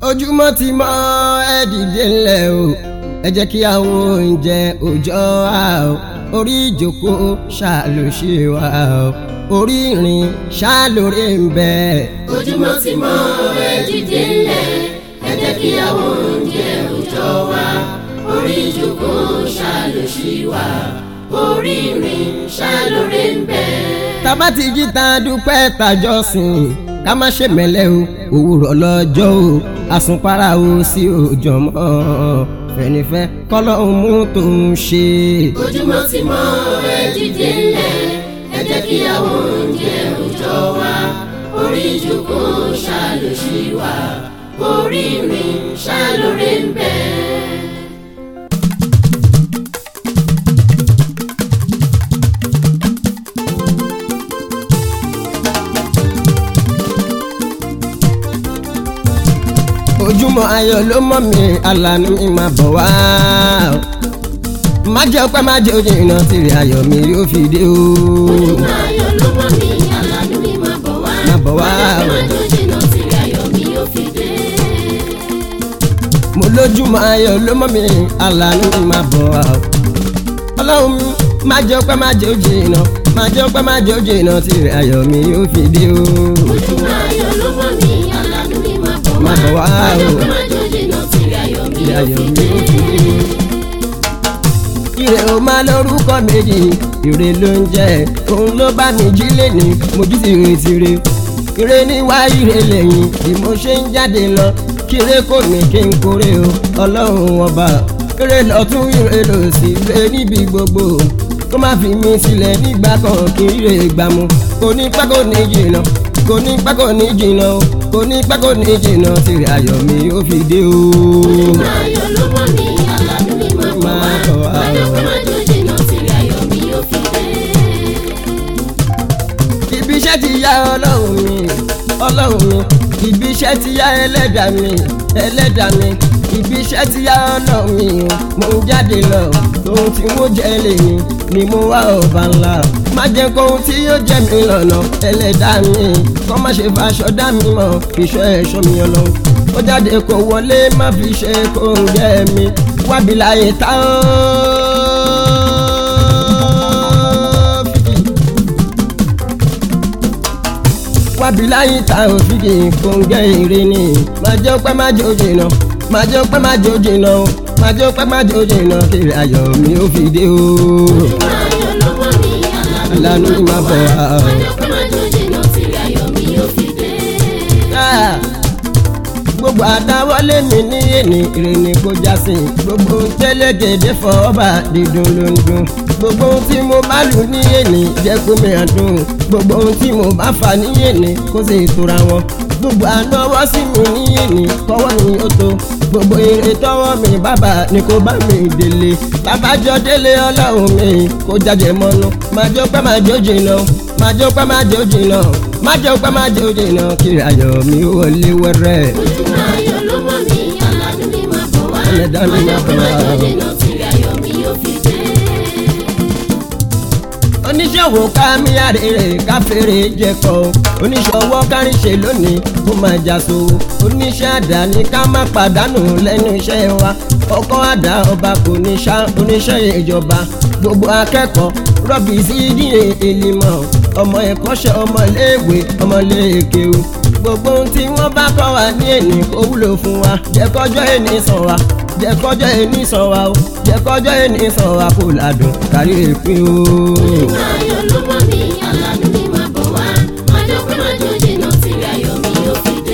ojúmọ́ ti mọ́ ẹ dìde ńlẹ̀ o ẹ jẹ́ kí àwọn oúnjẹ òòjọ́ wa o orí ìjókòó ṣàlò ṣe wa o orí ìrìn ṣàlóore ń bẹ. ojúmọ́ ti mọ́ ẹ dìde ńlẹ̀ ẹ jẹ́ kí àwọn oúnjẹ òòjọ́ wa orí ìjókòó ṣàlòṣì wa orí ìrìn ṣàlóore ń bẹ. tábà ti jí ta dúpẹ́ tàjọsìn ká má ṣe mẹ́lẹ́ o òwúrọ̀ lọ́jọ́ o àsùnpara o sí òòjọ́ mọ́ fẹ̀nifẹ́ kọ́lọ́hún mú tó ń ṣe. ojúmọ́ ti mọ́ ẹ dìde ńlẹ̀ ẹ jẹ́ kí àwọn oúnjẹ òòjọ́ wa orí ìjókòó ṣàlòṣì wa orí ìrìn ṣàlóore ń bẹ. ojúmọ́ ayọ̀ ló mọ́ mi alànà mi máa bọ̀ wá o. má jẹ́ ọpẹ́ má jẹ́ ojú iná tìrì ayọ̀ mi yóò fi dé o. ojúmọ́ ayọ̀ ló mọ́ mi aládùn mi máa bọ̀ wá. Máa bọ̀ wá o. máa jó jìnnà tìrì ayọ̀ mi yóò fi dé. mo lójúmọ́ ayọ̀ ló mọ́ mi alànà mi máa bọ̀ wá o. ọlọ́run mi má jẹ́ ọpẹ́ má jẹ́ ojú iná má jẹ́ ọpẹ́ má jẹ́ ojú iná tìrì ayọ̀ mi yóò fi dé o. ojúmọ́ ayọ̀ ló mọ́ mi aládùn mi máa bọ̀ wá. Máa bọ̀ wá o. máa jó jìnnà tìrì ayọ̀ mi Tìrì yóò ayọ̀ fi mi dé. yóò fi dé o. ire o máa lórúkọ méjì ire ló ń jẹ òun ló bá mi jí lẹ́ni mo jí sí retire ire níwá ire lẹ́yìn bí mo ṣe ń jáde lọ kíre kò ní kí n kórè o ọlọ́run ọba ire lọ́tún ire lòsì ire níbi gbogbo kó má fi mí sílẹ̀ nígbà kan kí ire gbà mú kò ní pẹ́ kò ní jìnnà kò ní pẹ́ kò ní jìnnà o kò ní pẹ́ kò ní jìnnà tìrẹ ayọ̀ mi ó fi dé o. ojúmọ́ ayọ̀ ló mọ́ mi aládùn mi máa bọ̀ wá. Máa bọ̀ wá máa jó o. máa jó jìnnà tìrì ayọ̀ mi yóò fi dé. ibi iṣẹ́ ti yá ọlọ́run mi ọlọ́run mi ibi iṣẹ́ ti yá ẹlẹ́dàá mi ẹlẹ́dàá mi ibi iṣẹ́ ti yá ọlọ́run mi o mo ń jáde lọ ohun tí mo jẹ́ lèmi ni mo wá ọba ńlá má jẹ́ kó ohun tí yóò jẹ́ mi lọ́nà ẹlẹ́dàá mi kó má ṣe faṣọ dá mi mọ̀ ìṣọ́ ẹ̀ṣọ́ mi ọlọ́run ó jáde kó wọlé má fi ṣe kó ń jẹ́ mi wábi láyé tá ó fìdí. wábi láyé ta òfìgì kòǹgẹ́ ire ni máa jẹ́ pẹ́ máa jẹ́ òjì náà máa jẹ́ pẹ́ máa jẹ́ òjì náà máa jẹ́ pẹ́ máa jẹ́ òjì náà kiri ayọ̀ mi ó fi dé o. ojúmọ́ ayọ̀ ló mọ́ mi Alánú aládùn mi máa máa bọ̀ bọ̀ wá wá. o. máa jó máa jó jìnnà tìrì ayọ̀ mi yóò fi dé. Ah, gbogbo àdáwọlé mi ní èní ìrìnnì kò já sí gbogbo tẹ́lẹ̀gẹ̀dẹ̀ fọ ọba dídùn ló ń dùn gbogbo ohun tí mo bá lù ní èní jẹ́ kó mìíràn dùn gbogbo ohun tí mo bá fà ní èní kó sì tura wọn gbogbo ànáwọ́ sí mi ní èní kọ́wọ́ mi ó tó gbogbo èrè tọ́wọ́ mi bàbá ni kò bá mi délé babájọ délé ọlọ́run mi kó jáde mọ́nú máa jó pẹ́ máa jó jìnnà máa jó pẹ́ máa jó jìnnà máa jó pẹ́ máa jó jìnnà kiri ayọ̀ mi ó wọlé wẹ́rẹ́. ojúmọ́ ayọ̀ ló mọ́ mi aládùn mi máa bọ̀ wá. Ẹlẹ́dàá mi máa jó máa bọ̀ máa wá. jó jìnnà tìrì ayọ̀ mi yóò fi dé. oníṣòwò ká mi àrèrè ká fèrè jẹkọ oníṣòwò kárìṣe lónìí kó máa jaso oníṣẹ́ àdáni ká má pàdánù lẹ́nu iṣẹ́ wa ọkọ àdá ọba kò ní ṣá oníṣẹ́ ìjọba gbogbo akẹ́kọ̀ọ́ rọ́bì sí díẹ̀ èlìmọ̀ ọmọ ẹ̀kọ́ṣẹ́ ọmọléèwé ọmọléèkéwu gbogbo ohun tí wọ́n bá kọ́ wa ní èní kó wúlò fún wa jẹ́ kọjọ́ èní sàn wa jẹ́ kọjọ́ èní sàn wa o jẹ́ kọjọ́ èní sàn wa kó ládùn kárí èpin o. ojúmọ́ ayọ̀ ló mọ́ mi aládùn mi máa bọ̀ wá. máa jó pé máa jó jìnnà tìrì ayọ̀ mi yóò fi dé.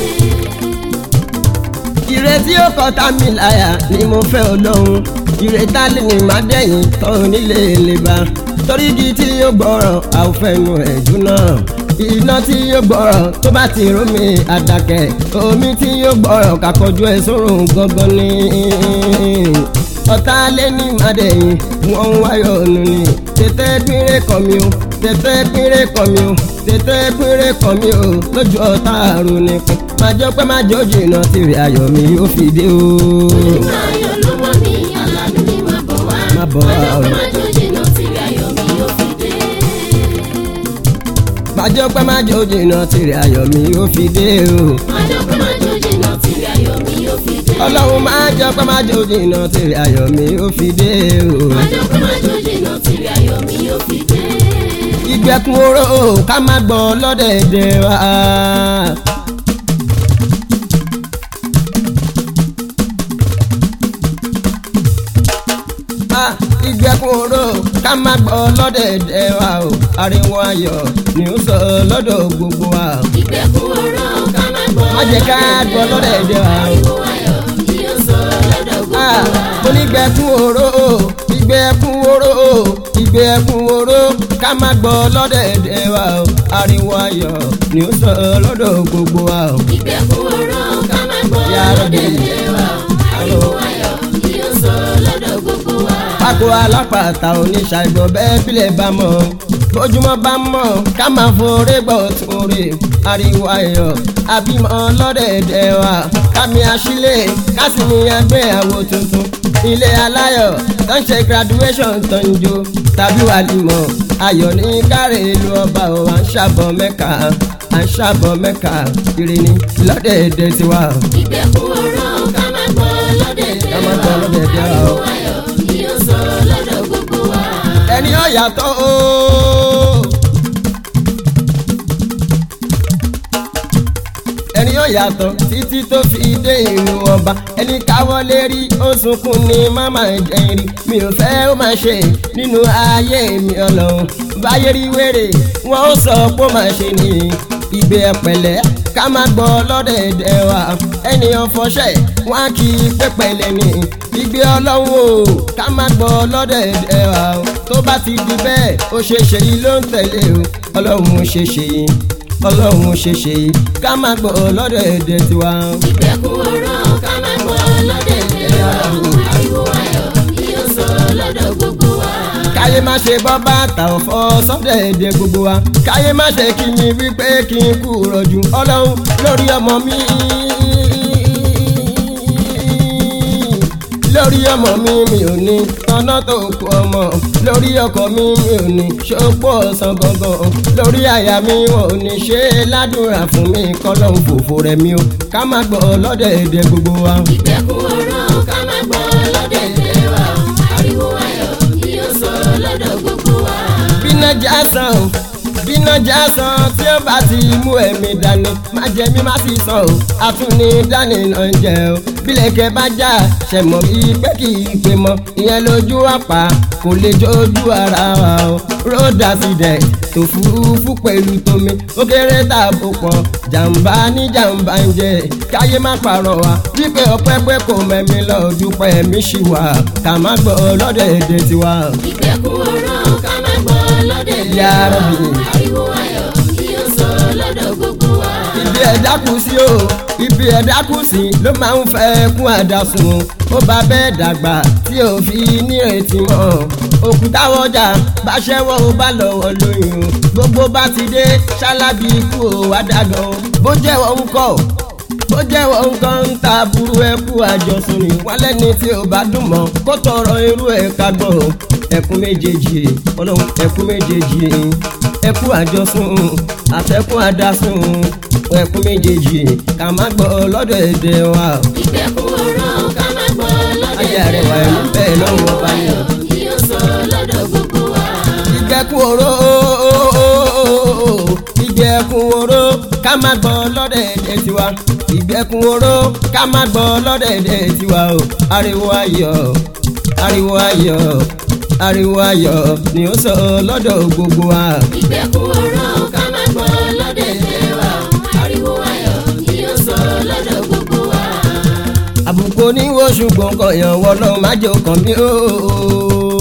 ìrètí ó kọ tá mi láyà ni mo fẹ́ ọlọ́run ìrètá lè ní má dẹ̀yìn tọ́hún nílé lè bá torí igi tí yóò gbọ́rọ̀ àwòfẹ́nu ẹ̀jú náà iná tí yóò gbọ́rọ̀ tó bá ti rú mi àdàkẹ́ omi tí yóò gbọ́rọ̀ kàkọ́jú ẹ̀ sórùn gangan ni ọ̀tá lé ní mádẹ́yìn wọ́n ń wáyọ̀ nù ni tètè pínrẹ́ kan mi o tètè pínrẹ́ kan mi o tètè pínrẹ́ kan mi o lójú ọ̀tá àrùn nìkan máa jọ pé máa jọ jìnnà tìrì ayọ̀ mi yóò fi dé o. ojúmọ́ ayọ̀ ló mọ́ mi aládùn mi máa bọ̀ wá. Máa bọ̀ wá máa jó o. pé máa jó jìnnà tìrì ayọ̀ mi yóò fi dé. máa jọ pé máa jọ jìnnà tìrì ayọ̀ mi yóò fi dé o. máa jó pé máa jó jìnnà tìrì ayọ̀ ọlọ́run máa jọ pé máa jò jìnnà tèrè ayọ̀ mi ó fi dé o. májò pé májò jìnnà tìrì ayọ̀ mi yóò fi dé. ìgbẹ́kun oró ká má gbọ́n lọ́dẹ̀ẹ̀dẹ̀ wa. Ah, ìgbẹ́kun oró ká má gbọ́n lọ́dẹ̀ẹ̀dẹ̀ wa o ariwo ayọ̀ ni ó sọ lọ́dọ̀ gbogbo wa. ìgbẹ́kun ọ̀rọ̀ ká má gbọ́ má jẹ́ ká gbọ́ lọ́dẹ̀ẹ̀dẹ̀ wa o. ariwo ayọ̀ ni yóò sọ lọ́dọ̀ gbogbo Ah, wa. onígbẹ̀kún oró ìgbẹ̀kún oró ìgbẹ̀kún oró ká má gbọ́ lọ́dẹ̀ẹ̀dẹ̀ wa o ariwo ayọ̀ ni ó sọ lọ́dọ̀ gbogbo wa o. ìgbẹ́kun ọ̀rọ̀ ká má gbọ́ Ya Rabbi. lọ́dẹ̀dẹ̀ wa. ariwo ayọ̀ ni yóò sọ lọ́dọ̀ gbogbo wa. pákó alápàtà oníṣàìgbọ̀ bẹ́ẹ̀ bílẹ̀ bá mọ̀ bójúmọ́ bá mọ̀ ká máa forí gbọ́ tún rè ariwo ayọ̀ àbímọ lọ́dẹ̀ẹ̀dẹ̀ wa kámi àṣìlẹ̀ kásìmí àgbéyàwó tuntun ilé aláyọ̀ tó ń ṣe graduation tó ń jó tàbí wàlímọ̀ ayọ̀ ní kárẹ̀ ìlú ọba ò à ń ṣàbọ̀ mẹ́ka à ń ṣàbọ̀ mẹ́ka ire ni lọ́dẹ̀ẹ̀dẹ̀ tiwa. ìgbẹ́kun ọ̀rọ̀ ká má gbọ́ lọ́dẹ̀dẹ̀ Ká má gbọ́ lọ́dẹ̀dẹ̀ wa o. ariwo ayọ̀ ni yóò sọ lọ́dọ̀ gbogbo wa. ẹni ó yàtọ̀ o. ẹni ó yàtọ̀ títí tó fi dé ìlú ọba ẹni káwọ́lé rí ó sunkún ní mama jẹ́rìí mi ò fẹ́ ó máa ṣe nínú ayé mi ọlọ́run báyé rí wèrè wọn ó sọ pé ó máa ṣe ní ìgbé ẹ̀pẹ̀lẹ́ ká má gbọ́ lọ́dẹ̀ẹ̀dẹ̀ wa ẹnìyàn fọṣẹ́ wọn á kí i pẹ́pẹ́lẹ́ ní ìgbé ọlọ́run o ká má gbọ́ lọ́dẹ̀ẹ̀dẹ̀ wa o tó bá ti di bẹ́ẹ̀ ó ṣe ṣe yìí ló ń tẹ̀lé o ọlọ́run ṣe ṣe yìí ọlọ́run ṣe ṣe yìí ká má gbọ́ lọ́dẹ̀ẹ̀dẹ̀ tiwa. ìgbẹ́kun ọ̀rọ̀ ká má gbọ́ lọ́dẹ̀dẹ̀ wa. ariwo ayọ̀ ni yóò sọ lọ́dọ̀ gbogbo wa. káyé má ṣe bọ́ bàtà ọ̀fọ́ sọ́dẹ̀ẹ̀dẹ̀ gbogbo wa káyé má ṣe kí mi wípé kí n kú rọ̀jù ọlọ́run lórí ọmọ mi lórí ọmọ mi mi ò ní tọ́nà tó kú ọmọ lórí ọkọ mi mi ò ní ṣòpó ọ̀sán gangan lórí àyà mi wọn ò ní ṣe é ládùúrà fún mi kọ́lọ́hún fòfò rẹ̀ mi o ká má gbọ́ lọ́dẹ̀ẹ̀dẹ̀ gbogbo wa. ìgbẹ́kun ọ̀rọ̀ ká má gbọ́ lọ́dẹ̀dẹ̀ wa. ariwo ayọ̀ ni yóò sọ lọ́dọ̀ gbogbo wa. bíná já san o bíná já san tí ó bá ti mú ẹ̀mí dání má jẹ mí má sì san o àtúní dání náà ń jẹ o bílẹ̀kẹ̀ bá já ṣẹ̀mọ̀ bíi pé kì í pé mọ́ ìyẹn lójú àpá kò lè jójú ara wa o road accident tó furufú pẹ̀lú tómi ó kéré tààbò pọ̀ jàǹbá ní jàǹbá ń jẹ káyé má parọ́ wa wípé ọpẹ́ pé kò mẹ́mi lọ dúpẹ́ mi ṣì wà ká má gbọ́ lọ́dọ̀ èdè tiwa. ìgbẹ́kun ọ̀rọ̀ ká má gbọ́ lọ́dẹ̀dẹ̀ Ya wa. Rabbi. ariwo ayọ̀ ni yóò sọ lọ́dọ̀ gbogbo wa. ibi ẹ̀dá kù sí o ibi ẹ̀dá kù sí ló máa ń fẹ́ kún àdásùn ó bá bẹ́ẹ̀ dàgbà tí ò fi nírètí mọ́ òkúta wọjà bá ṣẹ́wọ́ ó bá lọ́wọ́ lóyún gbogbo bá ti dé ṣálábì ikú ò wá dàgàn bó jẹ́wọ́ ń kọ́ bó jẹ́wọ́ nǹkan ń ta burú ẹkú àjọsùn ni wọ́n lẹ́ni tí ò bá dùn mọ́ kó tọrọ irú ẹ̀ ká gbọ́ ẹkún méjèèjì ọlọ́run ẹkún méjèèjì ẹkú àjọsùn àtẹkún àdásùn ẹkún méjèèjì ká má gbọ́ lọ́dọ̀ èdè wa ìgbẹ́kun ọ̀rọ̀ ká má gbọ́ ayé lọ́dẹ̀dẹ̀ àrẹwà wa. ẹ̀mí bẹ́ẹ̀ lọ́wọ́ ọba ni ayọ̀ ni yóò sọ lọ́dọ̀ gbogbo wa. ìgbẹ́kun oró ìgbẹ́kun oró ká má gbọ́ lọ́dọ̀ èdè tiwa ìgbẹ́kun oró ká má gbọ́ lọ́dọ̀ èdè tiwa o ariwo ayọ̀ ariwo ayọ̀ ariwo ayọ̀ ni ó sọ lọ́dọ̀ gbogbo wa. ìgbẹ́kun ọ̀rọ̀ ká má gbọ́ lọ́dẹ̀dẹ̀ wa. ariwo ayọ̀ ni yóò sọ lọ́dọ̀ gbogbo wa. àbùkù oníwó ṣùgbọ́n kọ̀yàn wọ lọ́ọ́ má jẹ́ ọkàn mi ó.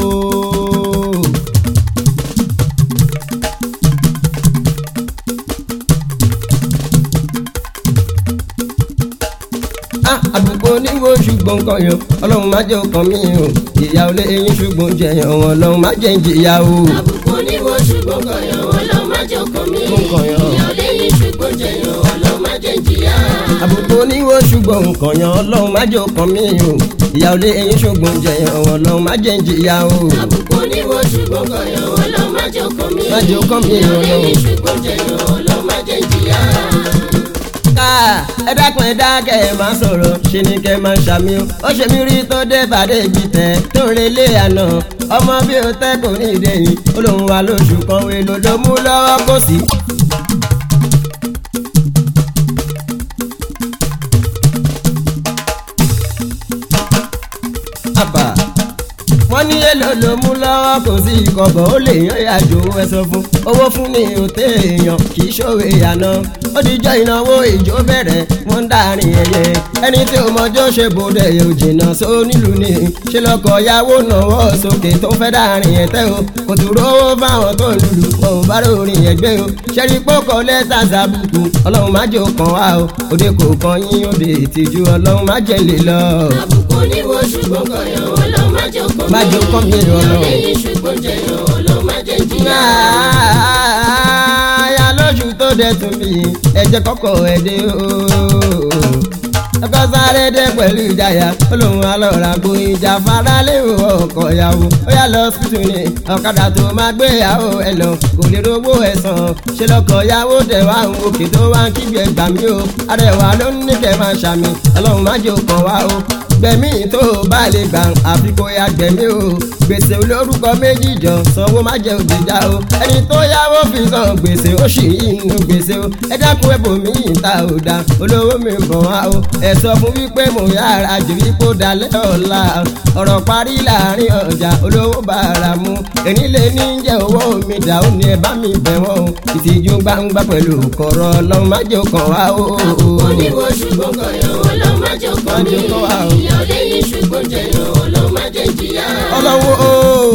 Ah, àbùkù oníwó ṣùgbọ́n kọ̀yàn ọlọ́run má jẹ́ ọkàn mi o ìyá olé eyín ṣùgbọ́n jẹyàn wọn ọlọ́run má jẹ́ ìjìyà o. àbùkù oníwo ṣùgbọ́n kọ̀yàn ọlọ́run má jẹ́ ọkàn mi. Ó kọ̀yàn. ìyá lẹ́yìn ṣùgbọ́n jẹyàn ọlọ́run má jẹ́ jìyà. àbùkù oníwó ṣùgbọ́n kọ̀yàn ọlọ́run má jẹ́ ọkàn mi o ìyá olé eyín ṣùgbọ́n jẹyàn wọn ọlọ́run má jẹ́ ìjìyà o. àbùkù oníwo ṣùgbọ́n kọ̀yàn ọlọ́run má jẹ́ ọkàn mi. Má jẹ́ ọkàn mi, ìyá Ọlọ́run. lẹ́yìn ṣùgbọ́n jẹyàn ọlọ́run má jẹ́ jìyà. ká ẹ dákun ẹ dákẹ́ ẹ máa sọ̀rọ̀ ṣe ni kẹ́ máa ṣàmì o ó ṣe mí rí tó dé bàdé ibi tẹ̀ tó ń relé àná ọmọ bí o tẹ́ kò ní ìdẹ́yìn ó lóun wà lóṣù kan èlò ló mú lọ́wọ́ kó sí. àbà wọ́n ní èlò ló mú lọ́wọ́ kò sí ìkọ̀bọ̀ ó lè yan ìyàjò ẹ sọ fún owó fún ní òtẹ́ èèyàn kì í ṣòwe àná ó dijọ́ ìnáwó ìjó bẹ̀rẹ̀ wọ́n ń dàrin ẹ̀yẹ ẹni tí ó mọjọ́ ṣe bòde yóò jìnnà só nílùú ni ṣe lọkọ̀ yàwó náwó sókè tó fẹ́ dàrin ẹ̀tẹ́ o kò tún rówó fáwọn tó lùlù wọn ò bá ròrìn ẹgbẹ́ o ṣẹ́rí pọ́kọ lẹ́tà sàbùkù ọlọ́run má jò kàn wá o òde kò kàn yín òde ìtìjú ọlọ́run má jẹ́ lè lọ. àbùkù oníwo ṣùgbọ́n kọ̀yàn ọlọ́ má jẹ́ ọkọ mi. Má jẹ́ ọkọ mi, Ọlọ́run. lẹ́yìn ṣùgbọ́n jẹyàn ọlọ́ má jẹ́ jìyà. Aya lójú tó dẹ̀ tún bí ẹ̀jẹ̀ kọ́kọ́ ẹ̀dẹ́ ooo. Ọkọ sáré dé pẹ̀lú ìjayà olóhùn alọ́ra kò ìjà fara léwu ọkọ̀ ìyàwó. Ó yà lọ sísù ni ọ̀kadà tó máa gbé ìyàwó ẹ̀ lọ kò lè rówó ẹ̀sán. Ṣé lọkọ̀ ìyàwó tẹ̀ wá ń òkè tó wá ń kígbe gbà mí o. Arẹwà ló ń ní kẹ́ máa ṣàmì ọlọ́run má jò kàn wá o gbẹ̀mí tó o bá lè gbà àfi kó ya gbẹ̀mí o gbèsè olórúkọ méjì jọ sanwó má jẹ òjìjà o ẹni tó yáwó fi san gbèsè ó sì inú gbèsè o ẹ dákun ẹbò mi ìta ò da olówó mi bọ̀ wá o ẹ sọ fún wípé mo yára jù wípé ó dalẹ̀ ọ̀la ọ̀rọ̀ parí láàrin ọjà olówó bàrà mu èní lè ní jẹ́ owó mi dà ó ní ẹ bá mi bẹ̀ wọ́n o ìtìjú gbangba pẹ̀lú kọ̀rọ̀ ọlọ́run má jẹ́ kàn wá o. àbùkù oníwo ṣùgbọ́n kọ̀yàn ọlọ́ má jẹ́ ọkọ Má mi. jẹ́ kàn wá o. ìyá lẹ́yìn ṣùgbọ́n jẹyàn ọlọ́ má jẹ́ jìyà. ọlọ́wọ́ o.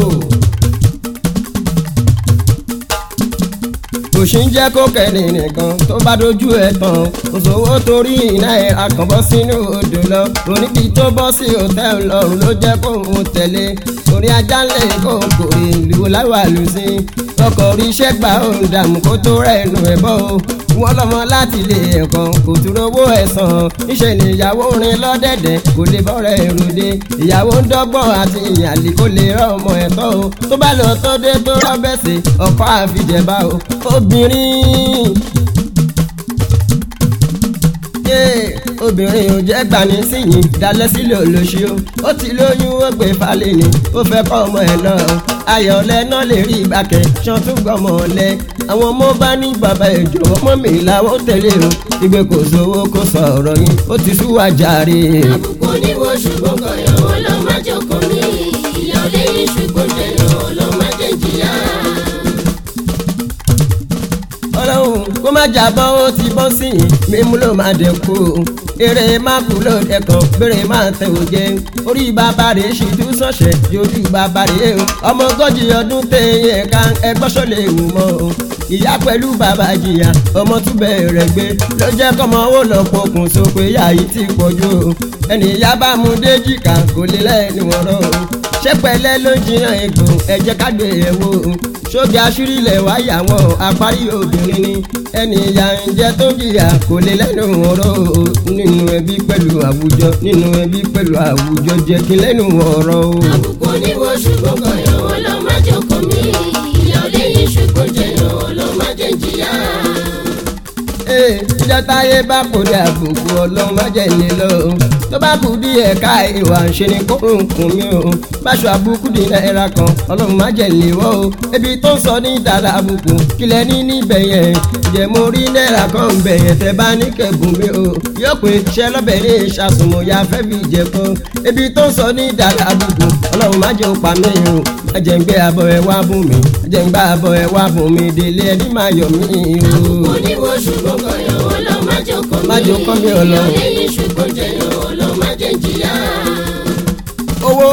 kò sí ń jẹ́ kó kẹ́ni nìkan tó bá dojú ẹ̀ tán òṣòwò torí iná ẹ̀ akànbọ́ sínú odò lọ oníbi tó bọ́ sí hòtẹ́ẹ̀lì lọ́rùn ló jẹ́ kó ń tẹ̀lé orí ajá ńlẹ̀ kó kò ìlú láwà lù sí ọkọ̀ orí iṣẹ́ gbà ó ń dààmú kó tó rẹ̀ nù ẹ̀ bọ́ o wọ́n lọ́mọ láti ilé ẹ̀kọ́ kò tún rówó ẹ̀sán níṣẹ́ ni ìyàwó rin lọ́dẹ̀dẹ̀ kò lè bọ́rẹ̀ ròde ìyàwó ń dọ́gbọ́n àti ìyàlè kò lè rọ ọmọ ẹ̀tọ́ o tó bá lọ tó dé tó rọ́bẹ̀sẹ̀ ọkọ àfijẹ̀bá o obìnrin yé obìnrin ò jẹ́ gbani síyìn dalẹ̀ sílẹ̀ olóṣì o ó ti lóyún ó gbé falẹ̀ ni ó fẹ́ kọ́ ọmọ ẹ̀ náà ayọ̀lẹ̀ náà lè rí ìgbàkẹ́ ṣan tún gbọ́mọ lẹ àwọn ọmọ bá ní bàbá ìjọ ọmọ mi làwọn tẹ̀lé o ìgbé kò sówó kó sọ̀rọ̀ yín ó ti súwà jàre. àbùkù oníwo ṣùgbọ́n kọ̀yàn ọlọ́ má jẹ́ ọkọ mi. ìyá lẹ́yìn ṣùgbọ́n jẹyàn ọlọ́ má jẹ́ jìyà. ọlọ́run kó má jábọ́ ó ti bọ́ sí i mímú ló máa dẹ̀kú eré má kú ló dẹ̀kan bèrè má tẹ̀ ò jẹ́ orí bàbá rẹ̀ sì tún sọ̀ṣẹ̀ yójú bàbá rẹ̀ o ọmọ ogójì ọdún téye ká ẹgbọ́sọ̀ lè wù mọ́ o ìyá pẹ̀lú bàbá jìyà ọmọ tún bẹ̀rẹ̀ gbé ló jẹ́ kọ́mọ ó lọ pokùn so pé yá yìí ti pọ̀jù o ẹnì ìyá bá mu déjìká kò lè lẹ́nu ọ̀rọ̀ o ṣé pẹ̀lẹ́ ló ń jiyàn egbò ẹ jẹ́ ká gbé e wò ó sójà àṣírílẹ̀ wáyà wọn àparí obìnrin ni ẹni ìyá ń jẹ tó jìyà kò lè lẹ́nu ọ̀rọ̀ o nínú ẹbí pẹ̀lú àwùjọ nínú ẹbí pẹ̀lú àwùjọ jẹ́ kí lẹ́nu ọ̀rọ̀ o. àbùkù oníwo ṣùgbọ́n kọ̀yàn ọlọ́ má jẹ́ ọkọ mi. ìyá lẹ́yìn ṣùgbọ́n jẹyàn ọlọ́ má jẹ́ jìyà. Ee, ìjọ táyé bá kò dé àbùkù ọlọ́run má jẹ́ ilé lọ. tó bá kù bí ẹ̀ka ìwà ń ṣe ni kó ń kún mi o. báṣọ àbùkù di náírà kan ọlọ́run má jẹ́ ilé wọ́ o. ebi tó ń sọ ní ìtàlá àbùkù kílẹ̀ ní níbẹ̀ yẹn. ǹjẹ́ mo rí náírà kan ń bẹ̀ yẹn tẹ́ bá ní kẹ́gùn mi o. yóò pé iṣẹ́ lọ́bẹ̀ ní ìṣàsùnmọ̀ ya fẹ́ fi jẹ kan. ebi tó ń sọ ní ìtàlá àbùkù ọlọ́run má jẹ́ òpá mi o. ẹ̀jẹ̀ ń gbé abọ́ ẹ wá bùn mi ẹ̀jẹ̀ ń gbá abọ́ ẹ wá bùn mi délé ẹni máa yọ̀ mí o. oníwo ṣùgbọ́n kọ̀yàn ọlọ́ má jẹ́ ọkọ mi. Má jẹ́ ọkọ mi, Ọlọ́run. ìyá lẹ́yìn ṣùgbọ́n jẹyàn ọlọ́ má jẹ́ jìyà. owó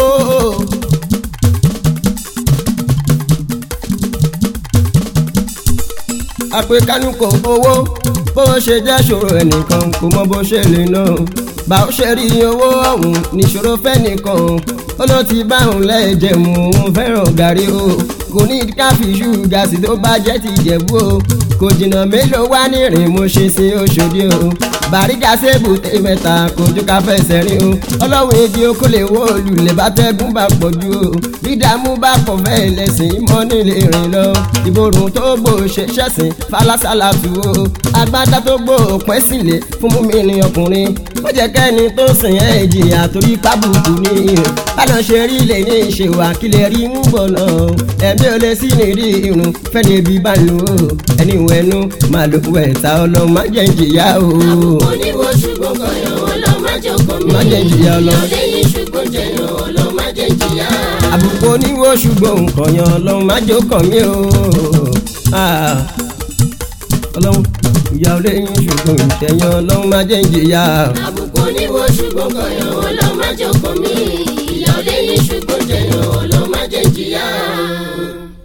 àpèkánú kò owó bó ṣe jẹ́ ṣòro ẹnìkan kò mọ bó ṣe lè ná bá ó ṣe rí owó ọ̀hún níṣòro fẹ́nìkan ó ló ti bá òun lẹ́ẹ̀jẹ̀ mú òun fẹ́ràn gàrí o kò ní káfí ṣúgà sí tó bá jẹ́ ti jẹ̀bú o kò jìnnà mélòó wá nírìn mo ṣe sí Òṣòdì o bàríkà sébù tẹ mẹ́ta kojú ká fẹsẹ̀ rí o ọlọ́run èdè okó lè wó olùlẹ̀ bá tẹ́gùn bá pọ̀ jù o dídààmú bá pọ̀ fẹ́ lẹ́sìn mọ́ nílé rìn lọ ìborùn tó gbò ṣẹ̀ṣẹ̀sìn falásálà tù o agbádá tó gbò pẹ́ sílẹ̀ fún mímí ni ọkùnrin ó jẹ́ kẹ́ni tó sìn ẹ́ jìyà torí pábùkù ní irun báná ṣe rí lè ní ìṣèwà kí lè rí mú bọ̀ náà ẹ̀mí ò lè sí ní rí irun fẹ́ni bí bá lò ó ẹni wẹ̀nu máa lò wẹ̀ ta ọlọ́run má jẹ́ ìjìyà o. àbùkù oníwo ṣùgbọ́n kọ̀yàn ọlọ́run má jẹ́ ọkọ mi. Má jẹ́ jìyà ọlọ́run. ìyá lẹ́yìn ṣùgbọ́n jẹ̀yàn ọlọ́run má jẹ́ jìyà. àbùkù oníwo ṣùgbọ́n nǹkan yan ọlọ́run má jẹ́ kàn mí o. Ah, ọlọ́run ìyá olóyún ṣùgbọ́n ìṣẹ̀yàn ọlọ́run má jẹ́ ìjìyà. àbùkù oníwo ṣùgbọ́n kọ̀yàn ọlọ́run má jẹ́ ọkọ mi. ìyá lẹ́yìn ṣùgbọ́n jẹ̀yàn ọlọ́run má jẹ́ jìyà.